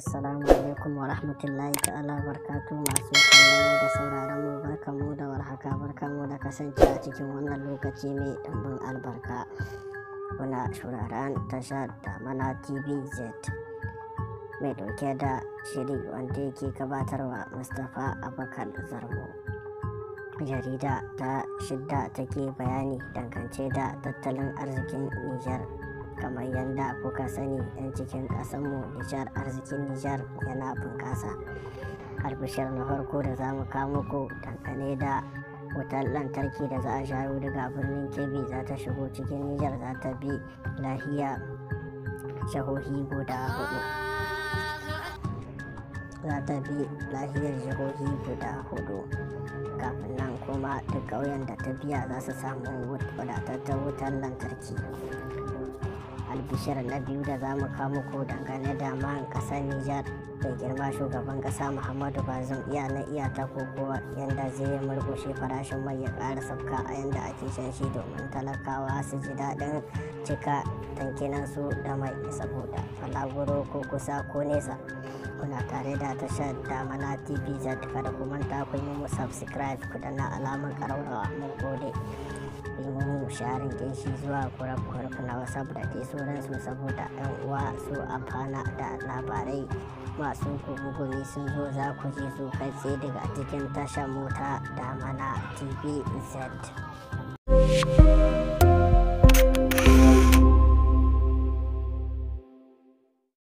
Assalamu alaikum wa rahmatullahi ta'ala barkatu masu kallon da sauraron mu barkamu da warhaka barkamu da kasance a cikin wannan lokaci mai ɗanbin albarka. Kuna shuraren tashar Damana TVZ mai ɗauke da shiri wanda yake gabatarwa Mustapha Abakar Zarmo. Jarida ta shidda take bayani dangance da tattalin arzikin Nijar. kamar yadda kuka sani 'yan cikin ƙasanmu nijar arzikin nijar yana bunƙasa albishir na farko da za mu kawo muku dangane da wutar lantarki da za a shayo daga birnin kebbi za ta shigo cikin nijar za ta bi lahiya jihohi guda hudu za ta bi lahiyar jihohi guda hudu kafin nan kuma duk ƙauyen da ta biya za su samu wadatattun wutar lantarki albishir na biyu da za mu kawo muku dangane da man kasar Nijar mai girma shugaban kasa Muhammadu Bazum iya na iya ta kokowa yanda zai murkushe farashin mai ya ƙara sabka a yanda ake shan shi domin talakawa su ji daɗin cika tankinan su da mai saboda falaguro ko kusa ko nesa kuna tare da tashar damana tv z kada ku manta ku yi mu subscribe ku danna alamar ƙararrawa mun gode mu sharin shi zuwa kurakurar na whatsapp da dai sauransu saboda yan uwa su amfana da labarai masu gugumi sun zo za ku ji su kai tsaye daga cikin tashar mota da mana tv z